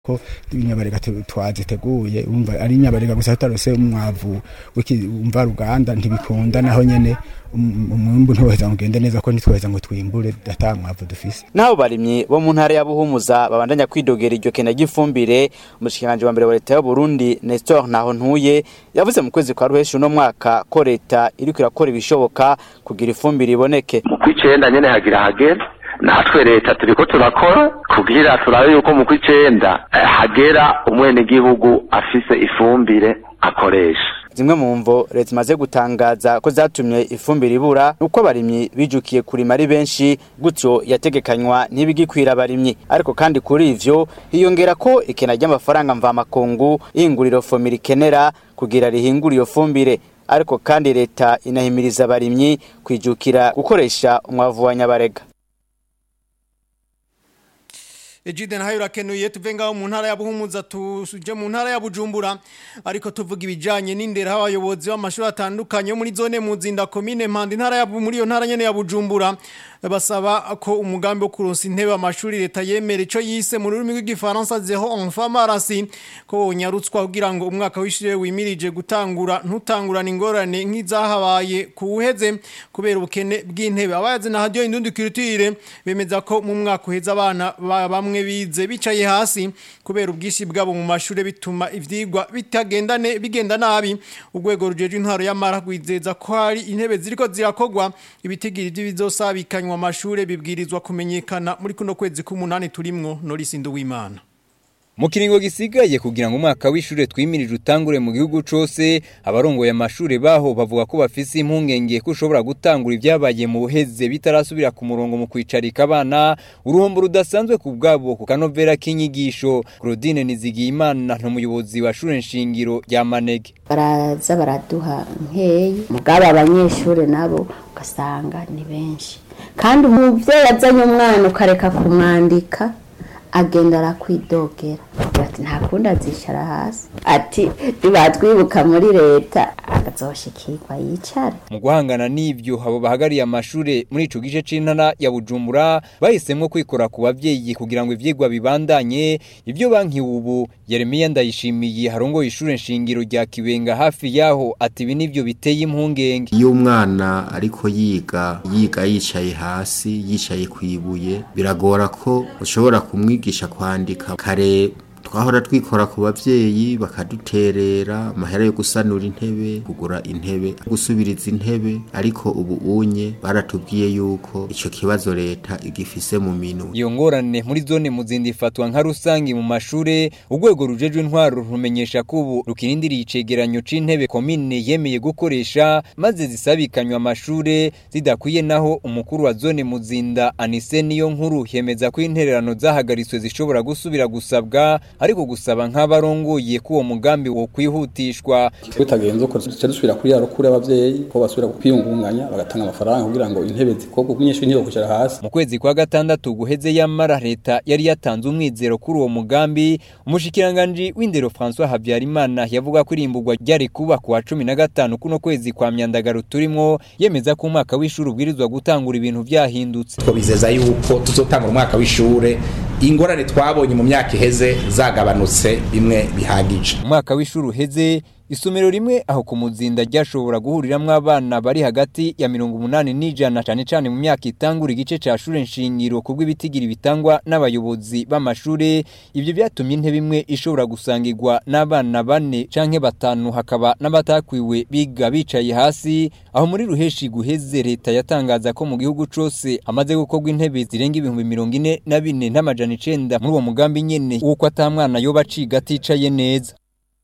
ko inyabarega twaziteguye umva ari inyabarega gusa tutarose umwavu w'umva ruganda ntibikunda naho nyene umwimbu ntiweza ngo ugende neza ko ntitweza ngo twimbure ata mwavu dufise naho barimyi bo mu ntara ya Buhumuza babandanya kwidogera iryo kena ry'ifumbire umushikiranje wa mbere wa leta y'u Burundi Nestor Naho ntuye yavuze mu kwezi kwa ruheshi uno mwaka ko leta iriko irakora ibishoboka kugira ifumbire iboneke mu kwicenda nyene hagira hagera natwe leta turiko turakora kugira turabe yuko mu kw'icenda hagera umwenegihugu afise ifumbire akoresha zimwe mu mvo leta imaze gutangaza ko zatumye ifumbire ibura uko abarimyi bijukiye kurima ari benshi gutyo yategekanywa ntibigikwira abarimyi ariko kandi kuri ivyo hiyongera ko ikena ry'amafaranga mvamakungu ihinguriro fomira ikenera kugira rihingure iyo fumbire ariko kandi leta inahimiriza abarimyi kwijukira gukoresha umwavu wa nyabarega Ejide nahayo urakenuye tuve ngaho mu ntara ya Buhumuza tuje mu ntara ya Bujumbura ariko tuvuga ibijanye n'indera abayobozi b'amashuri atandukanye muri zone muzinda commune Mpande intara ya muri iyo ntara nyene ya Bujumbura basaba ko umugambi wo kuronsa intebe amashuri leta yemera ico yise mu rurimi rw'igifaransa zero enfant marasi ko wonyarutswa kugira ngo umwaka w'ishure wimirije gutangura ntutangurana ingorane nk'izahabaye kuwuheze kubera ubukene bw'intebe abayazi na radio indundi culture bemeza ko mu mwaka uheza abana bamwe bize bicaye hasi kubera ubwishi bwabo mu mashure bituma ivyigwa bitagendane bigenda nabi urwego rujeje intaro y'amara gwizeza ko hari intebe ziriko zirakogwa ibitigiri by'ibizosabikanywa amashure bibwirizwa kumenyekana muri kuno kwezi k'umunani turimwo Norisi Nduwimana mu kiringo gisigaye kugira ngo umwaka w'ishure twimirije utangure mu gihugu cose abarongoye amashure baho bavuga ko bafise impungenge ko ushobora gutangura ibyabaye mu buheze bitarasubira ku murongo mu kwicarika abana uruhombo rudasanzwe ku bwabo ku kanovera k'inyigisho Claudine Nizigiyimana n'umuyobozi wa shure nshingiro rya Manege baraza baraduha nkeyi mugabo abanyeshure nabo ugasanga ni benshi kandi umuvyeyi azanye umwana ukareka kumwandika agenda arakwidogera ati nta kundi azicara hasi ati ntibatwibuka muri leta akazoshikirwa yicare mu guhangana n'ibyo abo bahagariye amashure muri ico gice c'intara ya Bujumbura bahisemwo kwikora ku bavyeyi kugira ngo ivyigwa bibandanye ivyo banki ubu Yeremiya ndayishimiye harongoye ishure nshingiro rya Kibenga hafi yaho ati ibi nivyo biteye impungenge iyo umwana ariko yiga yiga yicaye hasi yicaye kwibuye biragora ko ushobora kumwigisha kwandika kare twahora twikora ku bavyeyi bakaduterera amahera yo gusanura intebe kugura intebe gusubiriza intebe ariko ubu unye baratubwiye yuko ico kibazo leta igifise mu minu iyo ngorane muri zone muzindi ifatwa nka rusangi mu mashure urwego rujejwe intwaro rumenyesha ko ubu rukirindiriye icegeranyo c'intebe komine yemeye gukoresha maze zisabikanywa amashure zidakwiye naho umukuru wa zone muzinda anise niyo nkuru yemeza ko intererano zahagaritswe zishobora gusubira gusabwa ariko gusaba nk'abarongoye ko uwo mugambi wo kwihutishwa bitagenze uko duce dusubira kuri yarukuri abavyeyi ko basubira kwiyungunganya bagatanga amafaranga kugira ngo intebe zikorwe umunyeshuri ntiyo kwicara hasi mu kwezi kwa gatandatu guheze yamara leta yari yatanze umwizero kuri uwo mugambi umushikiranganje w'indero François Habyarimana yavuga ko irimburwa ryari kuba ku wa 15 kuno kwezi kwa myandagaro turimo yemeza ko umwaka w'ishuri ubwirizwa gutangura ibintu vyahindutse twabizeza yuko tuzotangura umwaka w'ishure ingorane twabonye mu myaka iheze zagabanutse bimwe bihagije umwaka w'ishuri uheze isomero rimwe aho ku muzinda ryashobora guhuriramwo abana bari hagati ya mirongo umunani n'ijana cane cane mu myaka itangura igice ca shure nshingiro kubwo ibitigiri bitangwa n'abayobozi b'amashure ivyo vyatumye intebe imwe ishobora gusangirwa n'abana bane canke batanu hakaba n'abatakwiwe biga bicaye hasi aho muri ruheshi guheze leta yatangaza ko mu gihugu cose hamaze gukorwa intebe zirenga ibihumbi mirongo ine na bine n'amajana icenda muri uwo mugambi nyene w'uko ata mwana yoba aciga aticaye neza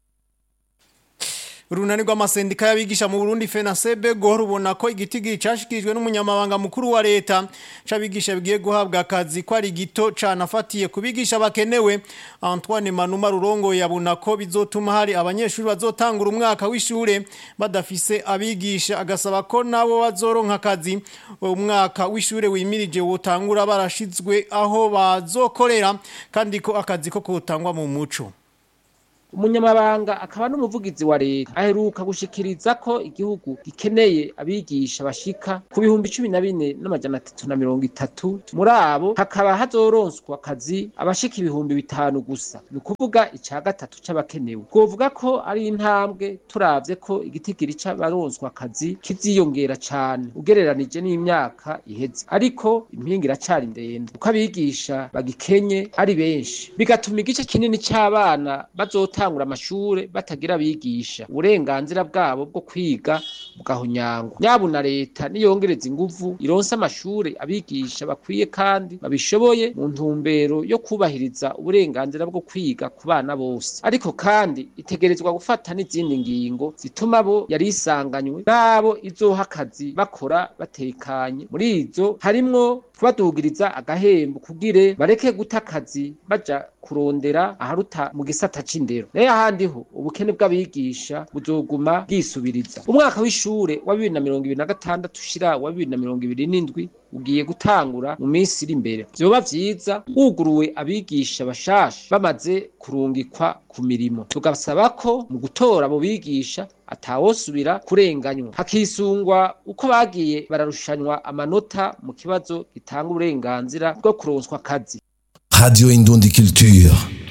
Urunani rw'amasendika y'abigisha mu Burundi FENASEB go rubona ko igitigiri cashikijwe n'umunyamabanga mukuru wa leta cabigisha bigiye guhabwa akazi ko ari gito canafatiye kubigisha bakenewe Antoine Manuma Rurongo yabona ko bizotuma hari abanyeshuri bazotangura umwaka w'ishure badafise abigisha agasaba ko nabo bazoronka akazi umwaka w'ishure wimirije wotangura barashizwe aho bazokorera kandi ko akazi ko kutangwa mu muco umunyamabanga akaba n'umuvugizi wa leta aheruka gushikiriza ko igihugu gikeneye abigisha bashika ku bihumbi cumi na bine n'amajana atatu na mirongo itatu muri abo hakaba hazoronswa akazi abashika ibihumbi bitanu gusa ni ukuvuga ica gatatu c'abakenewe twovuga ko ari intambwe turavye ko igitigiri c'abaronswa akazi kiziyongera cane ugereranije n'imyaka iheze ariko impinga iracari ndende kuko abigisha bagikenye ari benshi bigatuma igice kinini c'abana bazotangura amashure batagira abigisha uburenganzira bwabo bwo kwiga bugahonyangwa nyabu na leta niyongereza inguvu ironse amashure abigisha bakwiye kandi babishoboye mu ntumbero yo kubahiriza uburenganzira bwo kwiga ku bana bose ariko kandi itegerezwa gufata n'izindi ngingo zituma bo yari isanganywe n'abo izoha akazi bakora batekanye muri izo harimwo kubadugiriza agahembo kugire bareke guta akazi baja kurondera aharuta mu gisata c'indero nayo ahandi ho ubukene bw'abigisha buzoguma bwisubiriza umwaka w'ishure wa bibiri na mirongo ibiri na gatandatu ushira wa bibiri na mirongo ibiri n'indwi ugiye gutangura mu minsi iri imbere vyoba vyiza wuguruwe abigisha bashasha bamaze kurungikwa ku mirimo tugasaba ko mu gutora abo bigisha atawosubira kurenganywa hakisungwa uko bagiye bararushanywa amanota mu kibazo gitanga uburenganzira bwo kuronswa akazi Radio Indundi Culture.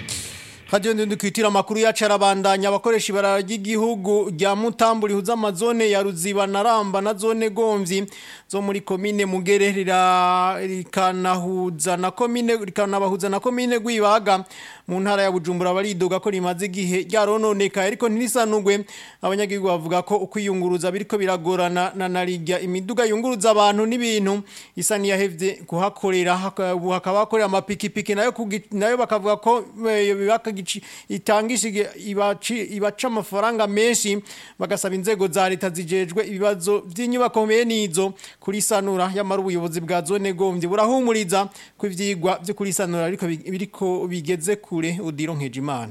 Radio Ndundi kwitira makuru yacu arabandanya abakoresha ibarara ry'igihugu rya Mutambu rihuza amazone ya Ruziba na Ramba na zone Gomvyi zo muri komine Mugere rira rikanahuza na komine rikanabahuza na komine Gwibaga mu ntara ya Bujumbura baridoga ko rimaze igihe ryarononeka ariko ntirisanugwe abanyagihugu bavuga ko ukwiyunguruza biriko biragorana na narijya imiduga yunguruza abantu n'ibintu isa niyahevye kuhakorera ubu hakaba hakorera amapikipiki nayo kugi- nayo bakavuga ko eh, bibaka gici itangishije ibaci ibaca amafaranga menshi bagasaba inzego za leta zijejwe ibibazo by'inyubako mbe nizo kuri sanura yamara ubuyobozi bwa zone gomvye burahumuriza ko ivyigwa byo kuri sanura ariko bi- biriko bigeze kure udiro nkejimana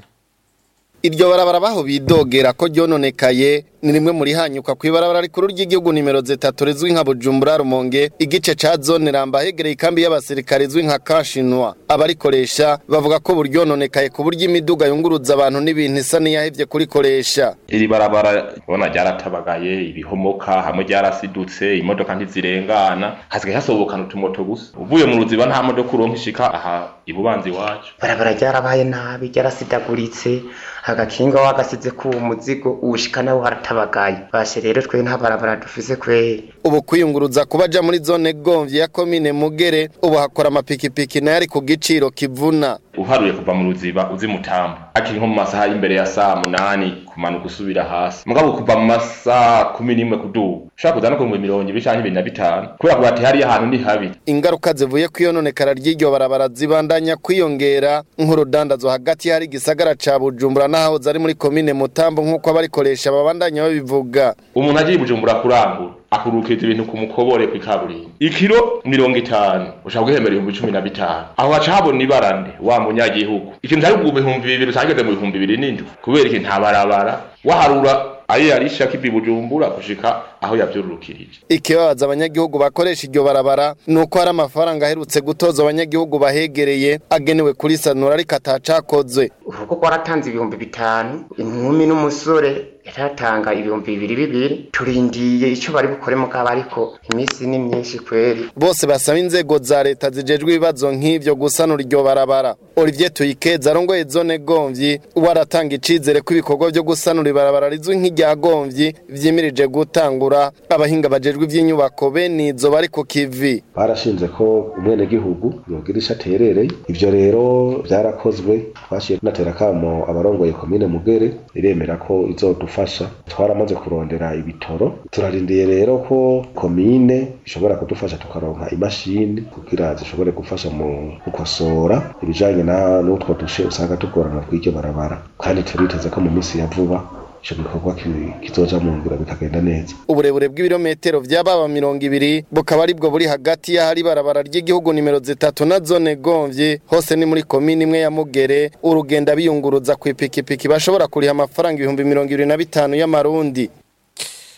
iryo barabara baho bidogera ko ryononekaye ni rimwe muri hanyuka ku ibarabara rikuru ry'igihugu nimero zitatu rizwi nka bujumbura rumonge igice ca zone ramba hegereye ikambi y'abasirikare izwi nka kashinwa abarikoresha bavuga ko buryononekaye ku buryo imiduga yunguruza abantu n'ibintu isa n'iyahevye kurikoresha iri barabara ubona ryaratabagaye ibihomoka hamwe ryarasidutse imodoka ntizirengana hasigaye hasobokana utumoto gusa uvuye mu ruziba nta modoka uronka ishika aha ibubanza iwacu barabara ryarabaye nabi ryarasidaguritse agakinga wagasize ku muzigo uwushika nawe haratabagaye bashe rero twe nta barabara dufise kweri ubu kwiyunguruza kuba aja muri zone gomvye ya komine mugere ubu hakora amapikipiki nayo ari ku giciro kivuna uharuye kuva mu ruziba uzi mutamba akiri nko mu masaha y'imbere ya saa munani kumanuka usubira hasi mugabo kuva mu masaha kumi n'imwe kuduga ushaka kuza no ku mirongo ibiri canke ibiri na bitanu kubera kuba ati hariya ahantu ni habi ingaruka zivuye ku iyononekara ry'iryo barabara zibandanya kwiyongera nk'urudandazo hagati hari igisagara ca bujumbura n'ahahoze ari muri komine mutambo nk'uko abarikoresha babandanya babivuga umuntu agiye i bujumbura kurangura akurukiriza ibintu ku mukobore kw'ikaburimbi ikiro mirongo itanu ushaka guhembera ibihumbi cumi na bitanu aho haca habona ibarande wa munyagihugu ikintu cari ku bihumbi bibiri utangeze mu bihumbi bibiri n'indwi kubera iki nta barabara waharura ayo yarisha kivi bujumbura gushika aho yavyururukirije ikibabaza abanyagihugu bakoresha iryo barabara ni uko hari amafaranga aherutse gutoza abanyagihugu bahegereye agenewe kuri sanura ariko atacakozwe urugo rwaratanze ibihumbi bitanu inkumi n'umusore yaratanga ibihumbi bibiri bibiri turindiye ico bari bukore mugabo ariko iminsi ni myinshi kweri bose basaba inzego za leta zijejwe ibibazo nk'ivyo gusanura iryo barabara olivier tuyikeza arongoye zone gomvyi uwo aratanga icizere ko ibikorwa vyo gusanura ibarabara rizwi nk'irya gomvyi vyimirije gutangura abahinga bajejwe ivy'inyubako bene izo bari ku kivi barashinze ko umwenegihugu yogira ico aterereye ivyo rero vyarakozwe twashiye tunatera kamo abarongoye komine mugere iremera ko izodufasha twaramaze kurondera ibitoro turarindiye rero ko komine ishobora kudufasha tukaronka imashini kugira zishobore gufasha mu gukosora ibijanye na n'utwo dushe usanga tugorana kw'iryo barabara kandi turiteze ko mu minsi ya vuba ico gikorwa ki- kizoja mu ngiro bikagenda neza uburebure bw'ibirometero vy'ababa mirongo ibiri bukaba aribwo buri hagati y'ahari barabara ry'igihugu nimero zitatu na zone gomvye hose ni muri komini imwe ya mugere urugenda biyunguruza ku ipikipiki bashobora kuriha amafaranga ibihumbi mirongo ibiri na bitanu y'amarundi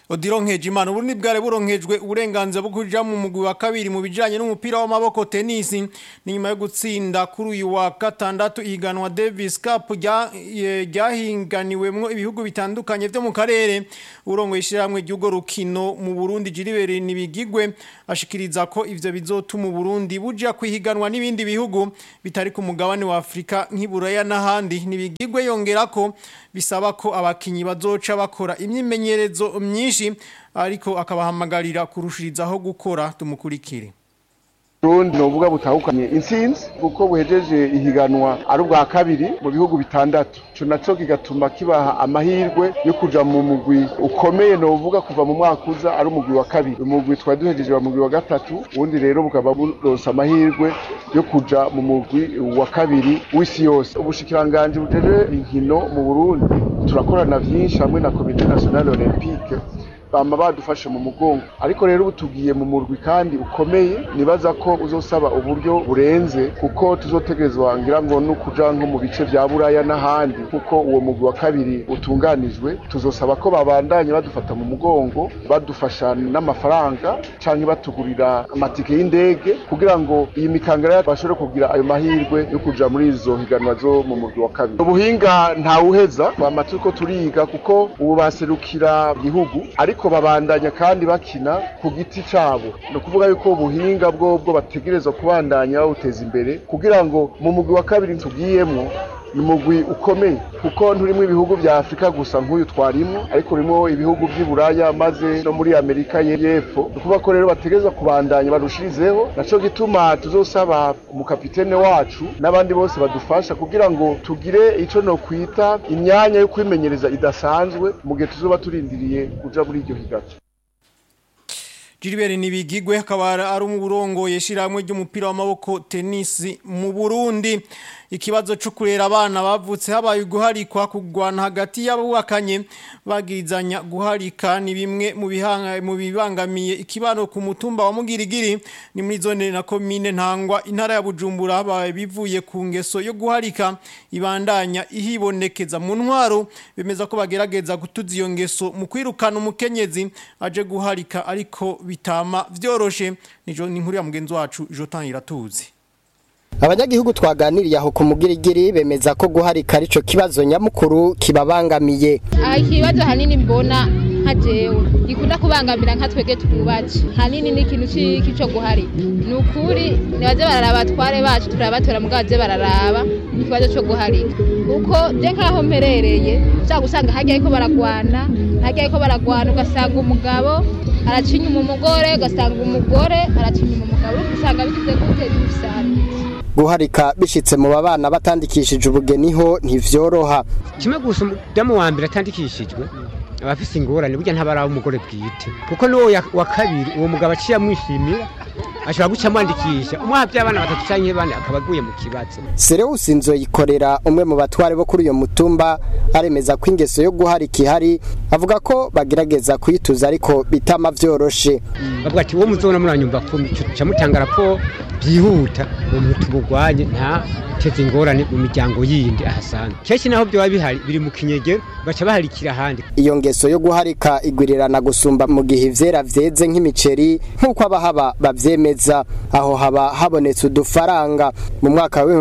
Odironkeje imana uburundi bware buronkejwe uburenganzira bwo kuja mu mugwi wa kabiri mu bijanye n'umupira w'amaboko tennis ni nyuma yo gutsinda kuri uyu wa gatandatu ihiganwa Davis Cup rya- eh, ryahinganiwemwo ibihugu bitandukanye vyo mu karere urongoye ishiramwe ry'ugo rukino mu Burundi Jiribere nibigigwe ashikiriza ko ivyo bizotuma Burundi buja kwihiganwa n'ibindi bihugu bitari ku mugabane wa Afrika nk'iburaya n'ahandi nibigigwe yongera ko bisaba ko abakinyi bazoca bakora imyimenyerezo myinshi ariko akabahamagarira kurushirizaho gukora tumukurikire Burundi novuga butahukanye intsinzi kuko buhejeje ihiganwa ari ubwa kabiri mu bihugu bitandatu ico naco kigatuma kibaha amahirwe yo kuja mu mugwi ukomeye novuga kuva mu mwaka uza ari umugwi wa kabiri umugwi twari duhejeje wa mugwi wa gatatu ubundi rero bukaba buronse amahirwe yo kuja mu mugwi wa kabiri w'isi yose ubushikiranganji bujeje inkino mu Burundi turakorana vyinshi hamwe na komite nationale olympique bama badufashe mu mugongo ariko rero ubu tugiye mu murwi kandi ukomeye nibaza ko uzosaba uburyo burenze kuko tuzotegerezwa ngira ngo no kuja nko mu bice vya buraya n'ahandi kuko uwo mugwi wa kabiri utunganijwe tuzosaba ko babandanye badufata mu mugongo badufasha n'amafaranga canke batugurira amatike y'indege kugira ngo iyi mikangara bashobore kugira ayo mahirwe yo kuja muri izo higanwa zo mu murwi wa kabiri ubuhinga ntawuheza twama turiko turiga kuko ubu baserukira igihugu ariko babandanya kandi bakina ku giti cabo ni ukuvuga yuko ubuhinga bwobwo bategerezwa kubandanya bawuteza imbere kugira ngo mu mugwi wa kabiri tugiyemwo ni umugwi ukomeye kuko nturimo ibihugu vya afurika gusa nk'uyu twarimo ariko urimo ibihugu vy'i buraya maze no muri amerika y'epfo ni ukuvuga ko rero bategerezwa kubandanya barushirizeho naco gituma tuzosaba umukapitene wacu n'abandi bose badufasha kugira ngo tugire ico nokwita imyanya yo kwimenyereza idasanzwe mu gihe tuzoba turindiriye kuja muri iryo higato Jiribere nibigigwe akaba ari umurongo yeshiramwe ry'umupira w'amaboko tennis mu Burundi ikibazo cyo kurera abana bavutse habaye guharikwa kugwana hagati y'abubakanye bagizanya guharika ni bimwe mu bihanga mu bibangamiye ikibano ku mutumba wa Mugirigiri ni muri zone na commune ntangwa intara ya Bujumbura habaye bivuye ku ngeso yo guharika ibandanya ihibonekeza mu ntwaro bemeza ko bagerageza gutuza iyo ngeso mu kwirukana umukenyezi aje guharika ariko bitama vyoroshe nijo ni nkuru ya mugenzi wacu Jotan Iratuzi abanyagihugu twaganiriye aho ku mugirigiri bemeza ko guharika arico kibazo nyamukuru kibabangamiye aha ikibazo hanini mbona nka jewe gikunda kubangamira nka twege twubatse hanini ni ikintu c'iki co guharika ni ukuri nibaze bararaba abatware bacu turabatora mugabo baze bararaba ikibazo co guharika kuko je nkaho mperereye ushaka gusanga harya ariko baragwana harya ariko baragwana ugasanga umugabo araca inyuma umugore ugasanga umugore araca inyuma umugabo ugasanga bigize gute bisana guharika bishitse mu babana batandikishije ubugeni ho ntivyoroha kimwe gusa umudamu wa mbere atandikishijwe aba afise ingorane burya ntaba ari umugore bwite kuko n'uwo ya- wa kabiri uwo mugabo aciye amwishimira ashobora guca amwandikisha umwaha by'abana batatu canke bane akaba aguye mu kibazo Sereusi Nzoyikorera umwe mu batware bo kuri uyo mutumba aremeza ko ingeso yo guharika ihari avuga ko bagerageza kuyituza ariko bitama vyoroshe bavuga ati uwo muzona muranyumva kumi ca mutanga raporo byihuta uwo muntu tumugwanye nta teze ingorane mu miryango yindi ahasanzwe kenshi naho byoba bihari biri mu kinyegero baca baharikira ahandi iyo ngeso yo guharika igwirirana gusumba mu gihe ivyera vyeze nk'imiceri nk'uko abahaba bavyemeza aho haba habonetse udufaranga mu mwaka wa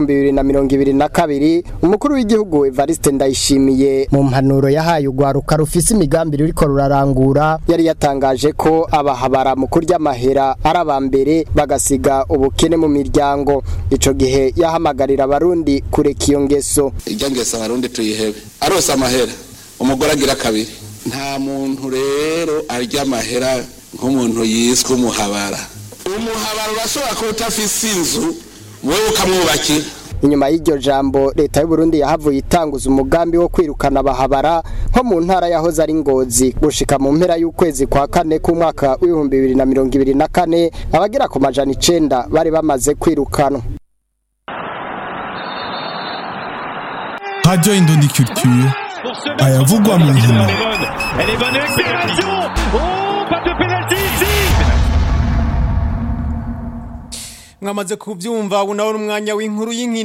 2022 umukuru w'igihugu Evariste Ndayishimiye mu mpanuro yahaye ugwaruka rufise imigambi ruriko rurarangura yari yatangaje ko abahabara mu kurya amahera ari abambere bagasiga ubukene mu miryango ico gihe yahamagarira abarundi kureka iyo ngeso irya ngeso abarundi tuyihebe arose amahera umugore agira kabiri nta muntu rero arya amahera nk'umuntu yiswe umuhabara umuhabara urashobora kuba utafise inzu wowe ukamwubakira inyuma y'iryo jambo leta y'u Burundi yahavuye itanguza umugambi wo kwirukana abahabara nko mu ntara yahoze ari ngozi gushika mu mpera y'ukwezi kwa kane k'umwaka w'ibihumbi bibiri na mirongo ibiri na kane abagera ku majana icenda bari bamaze kwirukanwa Radio Indondi Culture ayavugwa mu nkino Elle est bonne avec pénalty Oh, pas de pénalty ici mwamaze kuvyumva ubu nawe n'umwanya w'inkuru y'inkino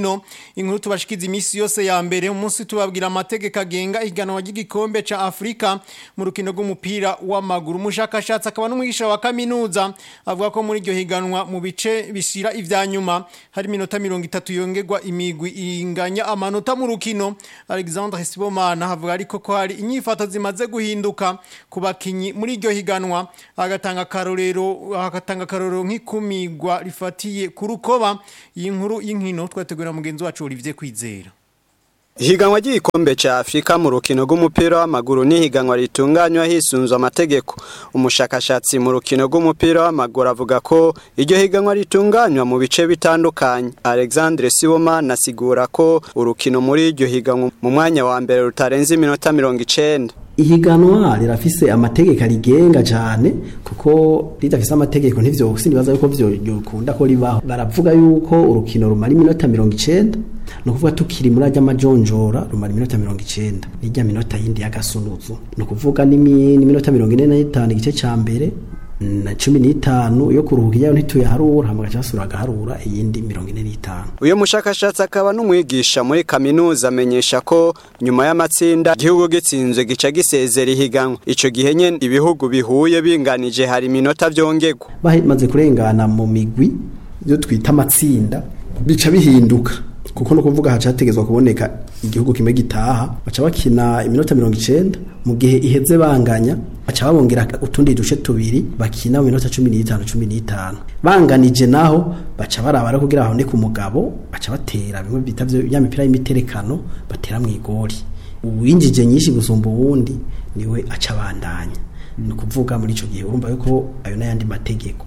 inkuru tubashikiza imisi yose ya mbere umunsi tubabwira amategeko agenga ihiganwa ry'igikombe ca Afrika mu rukino rw'umupira w'amaguru umushakashatsi akaba n'umwigisha wa kaminuza avuga ko muri iryo higanwa mu bice bishira ivya nyuma hari minota 30 yongerwa imigwi inganya amanota mu rukino Alexandre Sibomana havuga ariko ko hari inyifato zimaze guhinduka ku bakinyi muri iryo higanwa agatanga karorero agatanga karorero nk'ikumigwa rifatiye ku rukoba iyi nkuru y'inkino twategura mugenzi wacu Olivier Kwizera Higanwa ry'igikombe ca Afrika mu rukino rw'umupira w'amaguru ni higanwa ritunganywa hisunzwe amategeko. Umushakashatsi mu rukino rw'umupira w'amaguru avuga ko iryo higanwa ritunganywa mu bice bitandukanye. Alexandre Siboma nasigura ko urukino muri iryo higanwa mu mwanya wa mbere rutarenze iminota 90. ihiganwa rirafise amategeko arigenga cyane kuko ridafise amategeko ntivyo sinibaza yuko vyo yokunda ko ribaho baravuga yuko urukino rumara iminota mirongo icenda ni ukuvuga tukiri muri ajya amajonjora rumara iminota mirongo icenda n'ijya minota yindi y'agasunuzu ni ukuvuga n'iminota mirongo ine n'itanu igice ca mbere na cumi n'itanu yo kuruhuka iyayo ntituyaharura hama gaca basubira agaharura iyindi mirongo ine n'itanu uyu mushakashatsi akaba n'umwigisha muri kaminuza amenyesha ko nyuma y'amatsinda igihugu gitsinzwe gica gisezera ihiganwa ico gihe nyene ibihugu bihuye binganije hari iminota vyongerwa bamaze kurengana mu migwi yo twita amatsinda bica bihinduka kuko no kuvuga haca hategezwa kuboneka igihugu kimwe gitaha baca bakina iminota mirongo icenda mu gihe iheze banganya baca babongera utundi duce tubiri bakina mu minota cumi n'itanu cumi n'itanu banganije naho baca baraba rero kugira haboneke umugabo baca batera bimwe bita ya mipira y'imiterekano batera mu igori uwinjije nyinshi gusumba uwundi niwe aca abandanya ni ukuvuga muri ico gihe urumva yuko ayo n'ayandi mategeko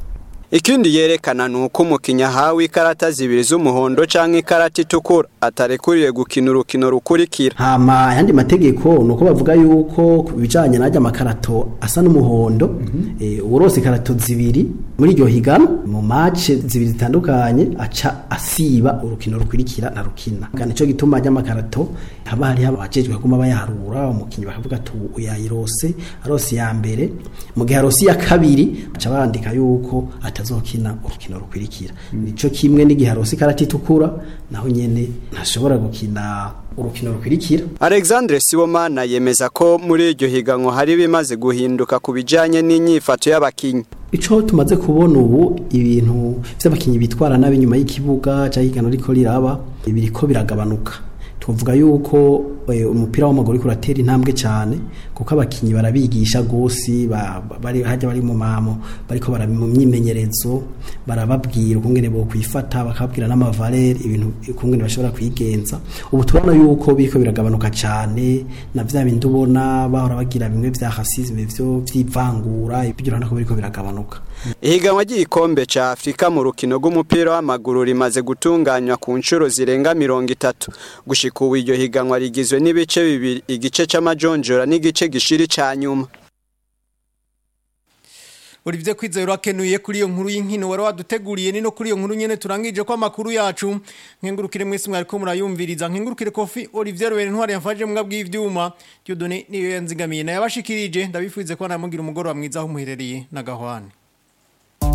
Ikindi yerekana nuko umukinnyi ahawe ikarata zibiri z'umuhondo canke ikarata itukura atarekuriye gukina urukino rukurikira. Hama yandi mategeko nuko bavuga yuko kubijanye najya makarato asa n'umuhondo mm -hmm. e, urose ikarato zibiri muri iryo higano mu match zibiri zitandukanye aca asiba urukino rukurikira na rukina. Kandi ico gituma ajya makarato haba hari abajejwe kuguma bayaharura umukinnyi bakavuga tu uyayirose arose ya mbere mu gihe arose ya kabiri aca bandika yuko atazokina urukino rukwirikira nico kimwe n'igihe arose ikarata itukura naho nyene ntashobora gukina urukino rukwirikira Alexandre Sibomana yemeza ko muri iryo higanwa hari bimaze guhinduka ku bijanye n'inyifato y'abakinyi ico tumaze kubona ubu ibintu vy'abakinyi bitwara nabi nyuma y'ikibuga cyangwa higanwa riko riraba biriko biragabanuka tuvuga yuko umupira w'amaguru uriko uratera intambwe cyane kuko abakinyi barabigisha gose bari hajya bari mu mamo bariko bari mu myimenyerezo barababwira ukungene bo kwifata bakabwira n'amavalere ibintu ukungene bashobora kwigenza ubu turabona yuko biriko biragabanuka cyane na vya bindi ubona bahora bagira bimwe vya racisme vyo vyivangura ibyo urabona ko biriko biragabanuka ihiganwa ry'igikombe ca Afrika mu rukino rw'umupira w'amaguru rimaze gutunganywa ku nshuro zirenga mirongo itatu gushika ubu iryo higanwa rigizwe n'ibice bibiri igice c'amajonjora n'igice gishiri ca nyuma Olivier Kwizera akenuye kuri iyo nkuru y'inkino wari waduteguriye ni no kuri iyo nkuru nyene turangije ko amakuru yacu nkengurukire mwese mwari ko murayumviriza nkengurukire kofi Olivier Rwere ntwari yafashe mbwa bw'ivyuma Dieudonné niyo yanzigamiye na yabashikirije ndabifuze ko namugira umugoro wa mwiza aho muherereye na gahwane